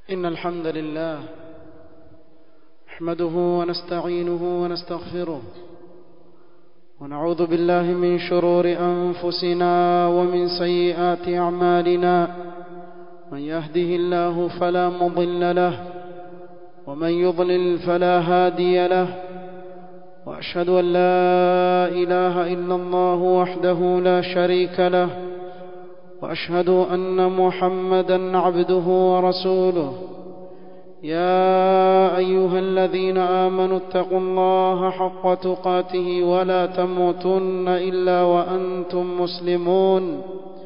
إن الحمد لله نحمده ونستعينه ونستغفره ونعوذ بالله من شرور أنفسنا ومن سيئات أعمالنا من يهده الله فلا مضل له ومن يضلل فلا هادي له وأشهد أن لا إله إلا الله وحده لا شريك له واشهد ان محمدا عبده ورسوله يا ايها الذين امنوا اتقوا الله حق تقاته ولا تموتن الا وانتم مسلمون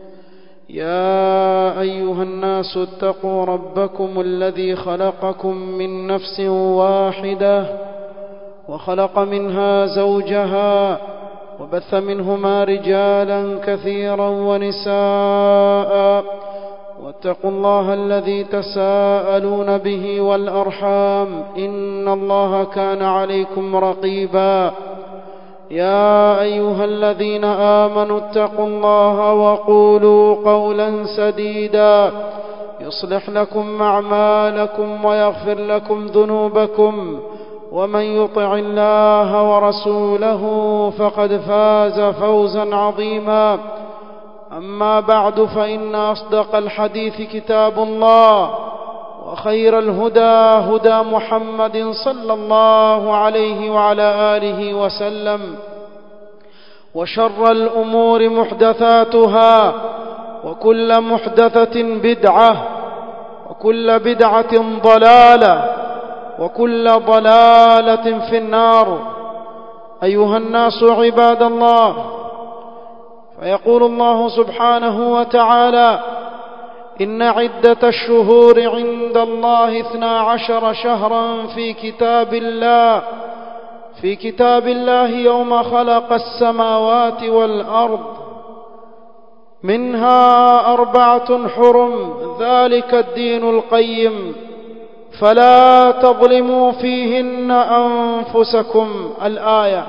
يا ايها الناس اتقوا ربكم الذي خلقكم من نفس واحده وخلق منها زوجها وبث منهما رجالا كثيرا ونساء واتقوا الله الذي تساءلون به والارحام ان الله كان عليكم رقيبا يا ايها الذين امنوا اتقوا الله وقولوا قولا سديدا يصلح لكم اعمالكم ويغفر لكم ذنوبكم ومن يطع الله ورسوله فقد فاز فوزا عظيما اما بعد فان اصدق الحديث كتاب الله وخير الهدى هدى محمد صلى الله عليه وعلى اله وسلم وشر الامور محدثاتها وكل محدثه بدعه وكل بدعه ضلاله وكل ضلاله في النار ايها الناس عباد الله فيقول الله سبحانه وتعالى ان عده الشهور عند الله اثنا عشر شهرا في كتاب الله في كتاب الله يوم خلق السماوات والارض منها اربعه حرم ذلك الدين القيم فلا تظلموا فيهن انفسكم الايه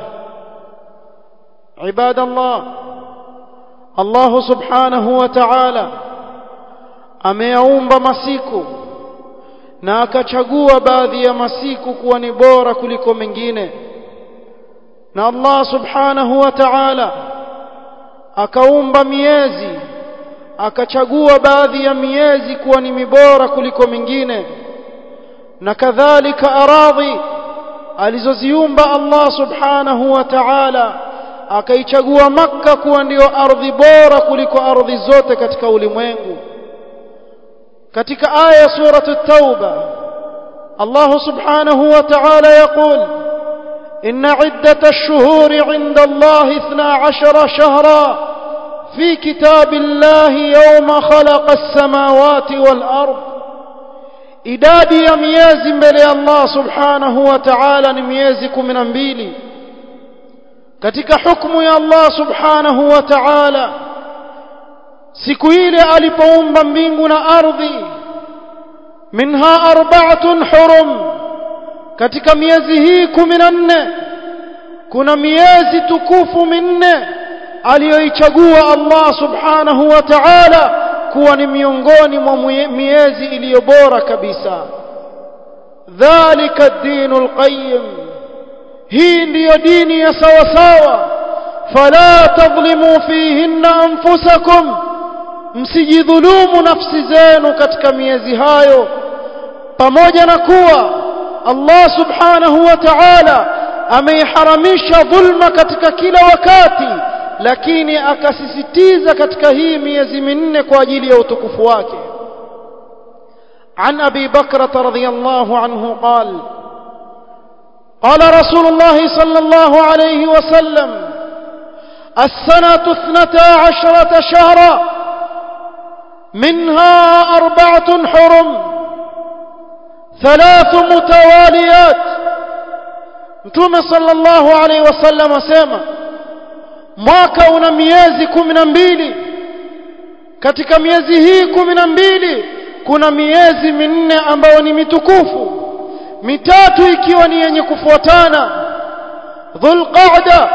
عباد الله الله سبحانه وتعالى ameyaumba masiku na akachagua baadhi ya masiku kuwa ni bora kuliko mengine na Allah subhanahu wa ta'ala akaumba miezi akachagua baadhi ya miezi kuwa ni mibora kuliko mingine na kadhalika aradhi alizoziumba Allah subhanahu wa ta'ala akaichagua makka kuwa ndiyo ardhi bora kuliko ardhi zote katika ulimwengu katika aya suratu tauba Allah subhanahu wa ta'ala yaqul إن عدة الشهور عند الله اثنا عشر شهرا في كتاب الله يوم خلق السماوات والأرض idadi ya miezi mbele ya Allah subhanahu wa ta'ala ni miezi kumi na mbili katika hukumu ya Allah subhanahu wa ta'ala siku ile alipoumba mbingu na ardhi minha arba'atun hurum katika miezi hii kumi na nne kuna miezi tukufu minne aliyoichagua Allah subhanahu wa ta'ala kuwa ni miongoni mwa miezi iliyo bora kabisa dhalika ad-dinul qayyim hii ndiyo dini ya sawa sawa fala tadhlimu fihinna anfusakum msijidhulumu nafsi zenu katika miezi hayo pamoja na kuwa Allah subhanahu wa ta'ala ameiharamisha dhulma katika kila wakati lakini akasisitiza katika hii miezi minne kwa ajili ya utukufu wake عن أبي بكرة رضي الله عنه قال قال رسول الله صلى الله عليه وسلم السنة اثنتا عشرة شهرا منها أربعة حرم ثلاث متواليات متوم صلى الله عليه وسلم سيما mwaka una miezi kumi na mbili katika miezi hii kumi na mbili kuna miezi minne ambayo ni mitukufu mitatu ikiwa ni yenye kufuatana dhulqa'da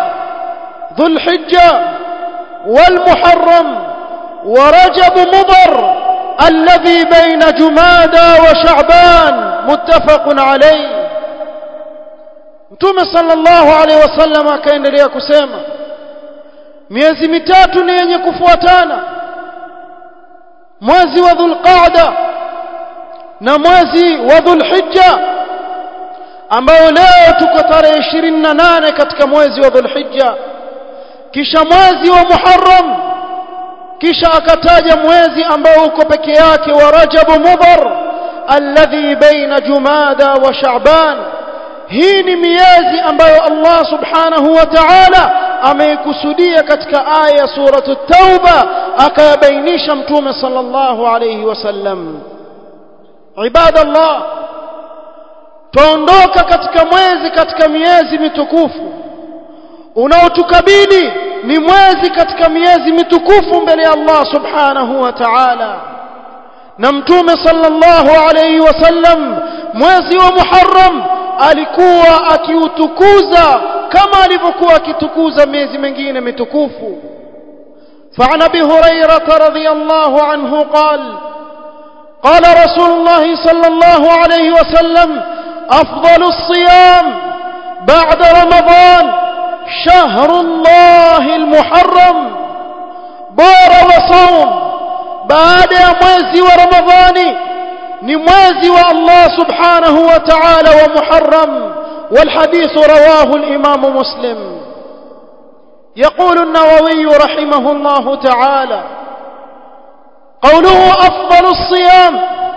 dhulhijja walmuharram ورجب مضر الذي بين جمادى وشعبان متفق عليه Mtume sallallahu alaihi wasallam akaendelea kusema miezi mitatu ni yenye kufuatana mwezi wa Dhulqa'da na mwezi wa Dhulhijja ambao leo tuko tarehe 28 katika mwezi wa Dhulhijja kisha mwezi wa Muharram kisha akataja mwezi ambao uko peke yake wa Rajab Mudhar alladhi baina Jumada wa Sha'ban hii ni miezi ambayo Allah subhanahu wa ta'ala ameikusudia katika aya ya suratu tauba akayabainisha mtume sallallahu alayhi wasallam ibadallah tuondoka katika mwezi katika miezi mitukufu unaotukabili ni mwezi katika miezi mitukufu mbele ya Allah subhanahu wa ta'ala na mtume sallallahu alayhi wasallam mwezi wa Muharram alikuwa akiutukuza kama alivyokuwa akitukuza miezi mingine mitukufu فعن ابي هريره رضي الله عنه قال قال رسول الله صلى الله عليه وسلم افضل الصيام بعد رمضان شهر الله المحرم بار وصوم بعد mwezi wa ramadhani ni mwezi wa Allah subhanahu wa ta'ala wa Muharram والحديث رواه الإمام مسلم يقول النووي رحمه الله تعالى قوله أفضل الصيام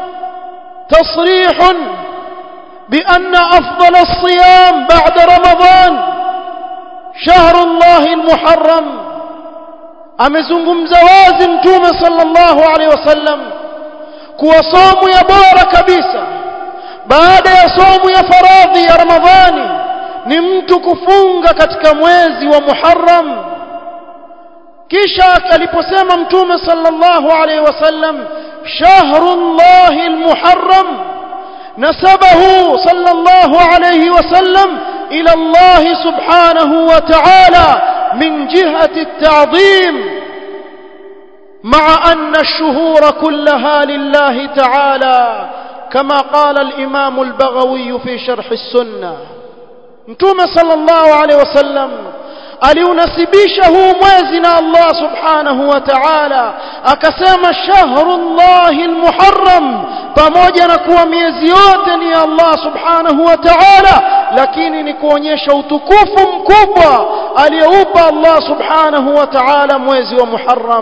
تصريح بأن أفضل الصيام بعد رمضان شهر الله المحرم أمزنكم زوازم توم صلى الله عليه وسلم kuwa somu ya bora kabisa baada ya somu ya faradhi ya ramadhani ni mtu kufunga katika mwezi wa muharram kisha aliposema mtume sallallahu alaihi wasallam shahrullahi almuharram nasabahu sallallahu alaihi wasallam ila Allah subhanahu wa ta'ala min jihati at-ta'dhim مع أن الشهور كلها لله تعالى كما قال الإمام البغوي في شرح السنة متوم صلى الله عليه وسلم aliunasibisha huu mwezi na Allah subhanahu wa ta'ala akasema shahrullahi almuharram pamoja na kuwa miezi yote ni ya Allah subhanahu wa ta'ala lakini ni kuonyesha utukufu mkubwa aliyoupa Allah subhanahu wa ta'ala mwezi wa muharram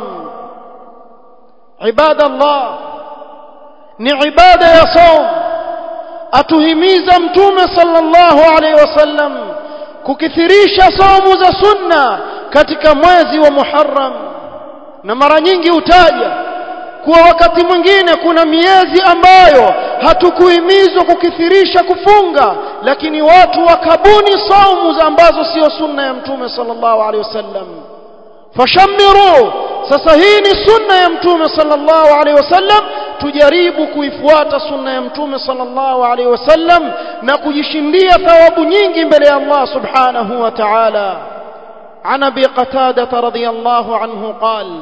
عباد الله ni ibada ya saum atuhimiza mtume sallallahu alaihi wasallam kukithirisha saumu za sunna katika mwezi wa Muharram na mara nyingi utaja kuwa wakati mwingine kuna miezi ambayo hatukuhimizwa kukithirisha kufunga lakini watu wakabuni saumu ambazo sio sunna ya mtume sallallahu alaihi wasallam fashamiru sasa hii ni sunna ya mtume sallallahu alaihi wasallam tujaribu kuifuata sunna ya mtume sallallahu alaihi wasallam na kujishindia thawabu nyingi mbele ya Allah subhanahu wa ta'ala عن ابي قتاده رضي الله عنه قال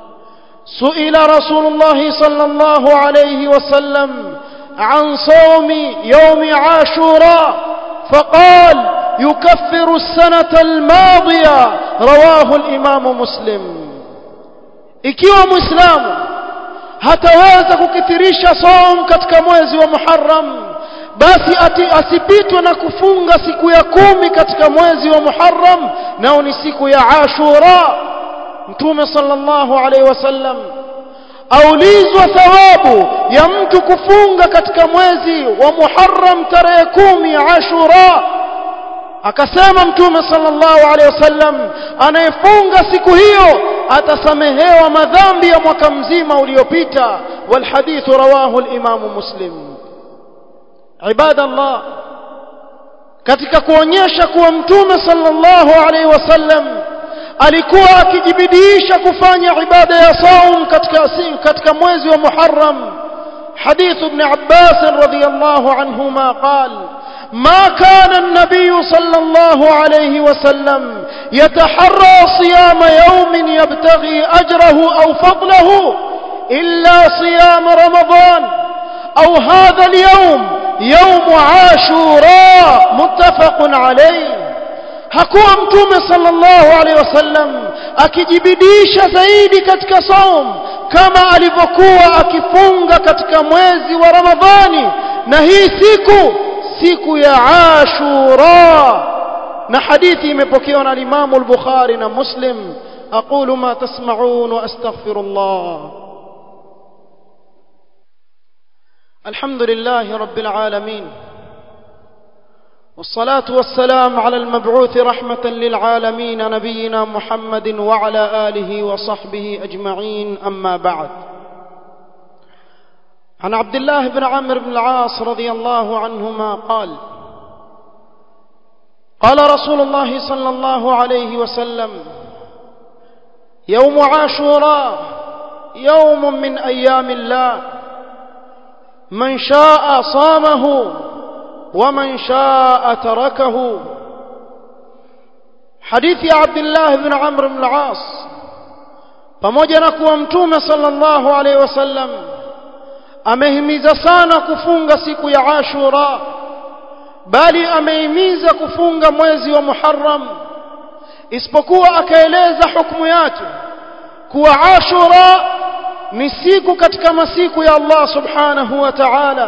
سئل رسول الله صلى الله عليه وسلم عن صوم يوم عاشوراء فقال يكفر السنه الماضيه رواه الامام مسلم ikiwa muislamu hataweza kukithirisha saum katika mwezi wa Muharram basi ati asipitwe na kufunga siku ya kumi katika mwezi wa Muharram nao ni siku ya Ashura Mtume sallallahu alaihi wasallam aulizwa thawabu ya mtu kufunga katika mwezi wa Muharram tarehe kumi ya Ashura akasema mtume sallallahu alaihi wasallam anayefunga siku hiyo atasamehewa madhambi ya mwaka mzima uliopita walhadithu rawahu al-Imam Muslim ibadallah katika kuonyesha kuwa mtume sallallahu alaihi wasallam alikuwa akijibidiisha kufanya ibada ya saum katika katika mwezi wa Muharram حديث ابن عباس رضي الله عنهما قال ما كان النبي صلى الله عليه وسلم يتحرى صيام يوم يبتغي أجره أو فضله إلا صيام رمضان أو هذا اليوم يوم عاشوراء متفق عليه hakuwa mtume sallallahu alaihi wasallam akijibidisha zaidi katika saum kama alivyokuwa akifunga katika mwezi wa Ramadhani na hii siku siku ya Ashura na hadithi imepokewa na Imam al-Bukhari na Muslim aqulu ma tasma'un wa astaghfirullah alhamdulillahi rabbil alamin والصلاة والسلام على المبعوث رحمة للعالمين نبينا محمد وعلى آله وصحبه أجمعين أما بعد عن عبد الله بن عمرو بن العاص رضي الله عنهما قال قال رسول الله صلى الله عليه وسلم يوم عاشوراء يوم من أيام الله من شاء صامه ومن شاء تركه حديث عبد الله بن عمرو بن العاص pamoja na kuwa mtume sallallahu alaihi wasallam amehimiza sana kufunga siku ya Ashura bali amehimiza kufunga mwezi wa Muharram isipokuwa akaeleza hukumu yake kuwa Ashura ni siku katika masiku ya Allah subhanahu wa ta'ala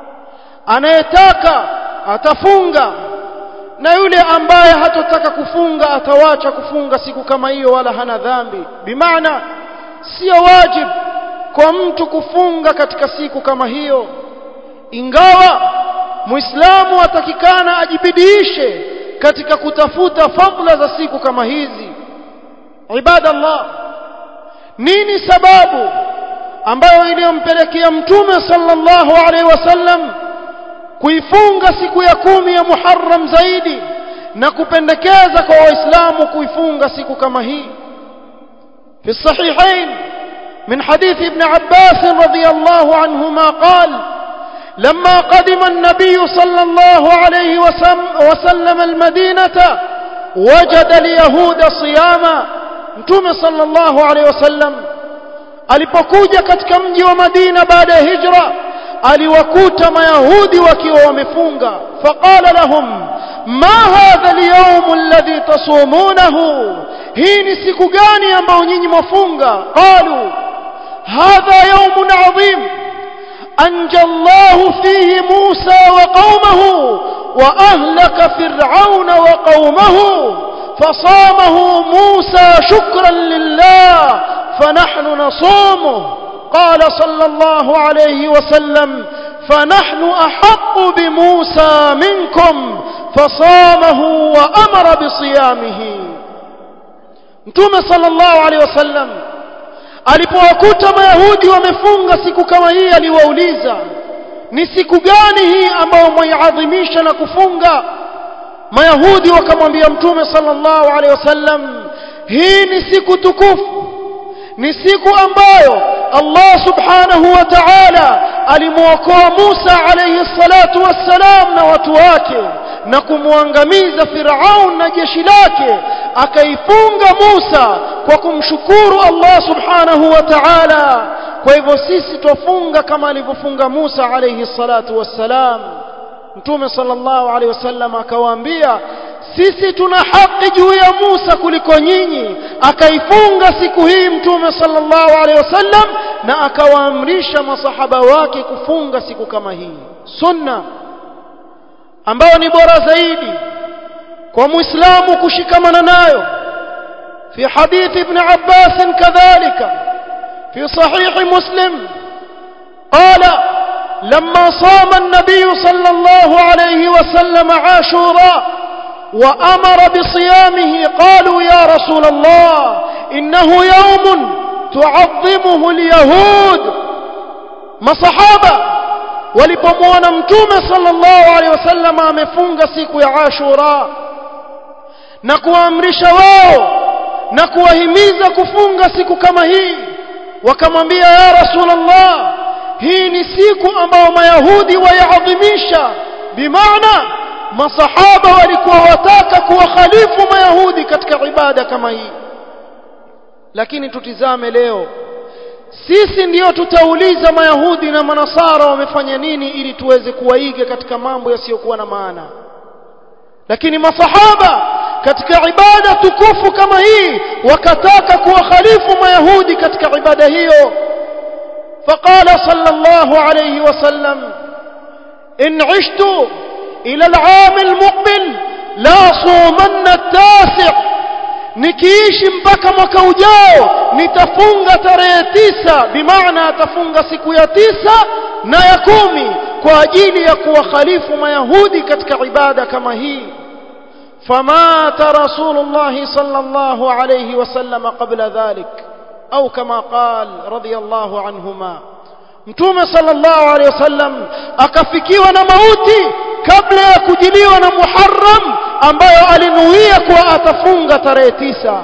anayetaka atafunga na yule ambaye hatotaka kufunga atawacha kufunga siku kama hiyo wala hana dhambi bimaana sio wajib kwa mtu kufunga katika siku kama hiyo ingawa muislamu atakikana ajibidiishe katika kutafuta fadla za siku kama hizi ibadallah nini sababu ambayo iliyompelekea mtume sallallahu alaihi wasallam kuifunga siku ya kumi ya Muharram zaidi na kupendekeza kwa waislamu kuifunga siku kama hii في الصحيحين من حديث ابن عباس رضي الله عنهما قال لما قدم النبي صلى الله عليه وسلم المدينة وجد اليهود صياما متوم صلى الله عليه وسلم alipokuja katika mji wa Madina baada ya hijra aliwakuta mayahudi wakiwa wamefunga faqala lahum ma hadha alyawm alladhi tasumunahu hii ni siku gani ambayo nyinyi mwafunga qalu hadha yawmun adhim anja Allah fihi Musa wa qaumahu wa ahlaka fir'auna wa qaumahu فصامه موسى شكرا لله فنحن نصومه قال صلى الله عليه وسلم فنحن أحق بموسى منكم فصامه وأمر بصيامه mtume sallallahu alaihi wasallam alipowakuta mayahudi wamefunga siku kama hii aliwauliza ni siku gani hii ambayo mwaiadhimisha na kufunga mayahudi wakamwambia mtume sallallahu alaihi wasallam hii ni siku tukufu ni siku ambayo Allah subhanahu wa ta'ala alimwokoa Musa alayhi salatu wassalam na watu wake na kumwangamiza Firaun na jeshi lake akaifunga Musa kwa kumshukuru Allah subhanahu wa ta'ala kwa hivyo sisi twafunga kama alivyofunga Musa alayhi salatu wassalam Mtume sallallahu alayhi wasallam akawaambia sisi tuna haki juu ya Musa kuliko nyinyi akaifunga siku hii mtume sallallahu alaihi wasallam na akawaamrisha masahaba wake kufunga siku kama hii sunna ambayo ni bora zaidi kwa muislamu kushikamana nayo في حديث ابن عباس كذلك في صحيح مسلم قال لما صام النبي صلى الله عليه وسلم عاشوراء وأمر بصيامه قالوا يا رسول الله إنه يوم تعظمه اليهود ما صحابة walipomwona mtume sallallahu alaihi wasallam amefunga siku ya Ashura na kuamrisha wao na kuwahimiza kufunga siku kama hii wakamwambia ya rasulullah hii ni siku ambayo mayahudi wayaadhimisha bimaana masahaba walikuwa wataka kuwakhalifu mayahudi katika ibada kama hii lakini tutizame leo sisi ndiyo tutauliza mayahudi na manasara wamefanya nini ili tuweze kuwaiga katika mambo yasiyokuwa na maana lakini masahaba katika ibada tukufu kama hii wakataka kuwakhalifu mayahudi katika ibada hiyo فقال صلى الله عليه وسلم إن عشت إلى العام المقبل لا صومن التاسع nikiishi mpaka mwaka ujao nitafunga tarehe tisa bimaana atafunga siku ya tisa na ya kumi kwa ajili ya kuwakhalifu mayahudi katika ibada kama hii فمات رسول الله صلى الله عليه وسلم قبل ذلك أو كما قال رضي الله عنهما mtume sallallahu alaihi wasallam akafikiwa na mauti kabla ya kujiliwa na Muharram ambayo alinuia kuwa atafunga tarehe tisa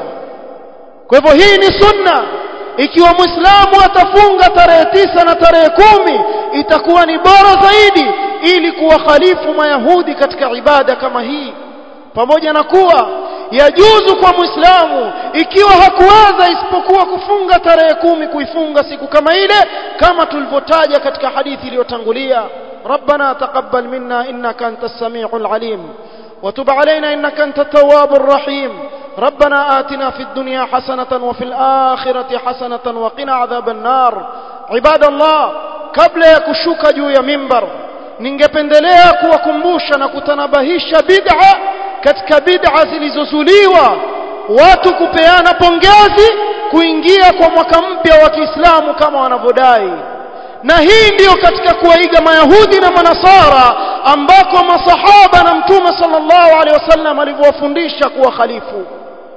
kwa hivyo hii ni sunna ikiwa muislamu atafunga tarehe tisa na tarehe kumi itakuwa ni bora zaidi ili kuwakhalifu mayahudi katika ibada kama hii pamoja na kuwa yajuzu kwa muislamu ikiwa hakuweza isipokuwa kufunga tarehe kumi kuifunga siku kama ile kama tulivyotaja katika hadithi iliyotangulia ربنا تقبل منا إنك أنت السميع العليم وتب علينا إنك أنت التواب الرحيم ربنا آتنا في الدنيا حسنة وفي الآخرة حسنة وقنا عذاب النار عباد الله قبل يكشوك juu ya mimbar ningependelea kuwakumbusha na kutanabahisha bid'a katika bid'a zilizozuliwa watu kupeana pongezi kuingia kwa mwaka mpya wa Kiislamu kama wanavyodai na hii ndiyo katika kuwaiga mayahudi na manasara ambako masahaba na mtume sallallahu alaihi wasallam alivyowafundisha kuwa khalifu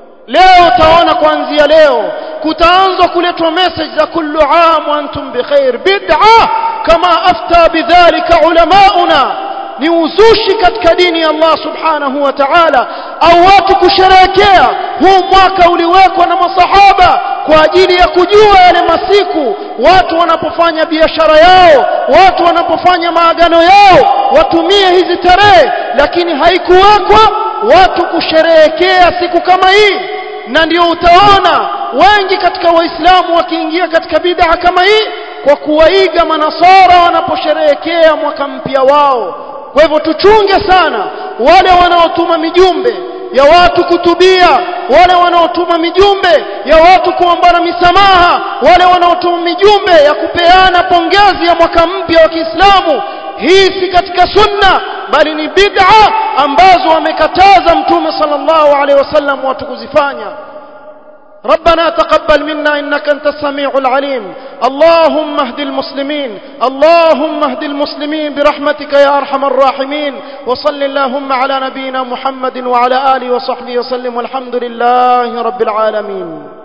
leo utaona kuanzia leo kutaanzwa kuletwa message za kullu am wa antum bikhair bid'a kama afta bidhalika ulamauna ni uzushi katika dini ya Allah subhanahu wa ta'ala au watu kusherehekea huu mwaka uliwekwa na masahaba kwa ajili ya kujua yale masiku watu wanapofanya biashara yao watu wanapofanya maagano yao watumie hizi tarehe lakini haikuwekwa watu kusherehekea siku kama hii na ndio utaona wengi katika waislamu wakiingia katika bid'a kama hii kwa kuwaiga manasara wanaposherehekea mwaka mpya wao kwa hivyo tuchunge sana wale wanaotuma mijumbe ya watu kutubia wale wanaotuma mijumbe ya watu kuombana misamaha wale wanaotuma mijumbe ya kupeana pongezi ya mwaka mpya wa Kiislamu hii si katika sunna bali ni bid'a ambazo wamekataza mtume sallallahu alaihi wasallam watu kuzifanya ربنا تقبل منا إنك أنت السميع العليم اللهم اهد المسلمين اللهم اهد المسلمين برحمتك يا أرحم الراحمين وصل اللهم على نبينا محمد وعلى آله وصحبه وسلم والحمد لله رب العالمين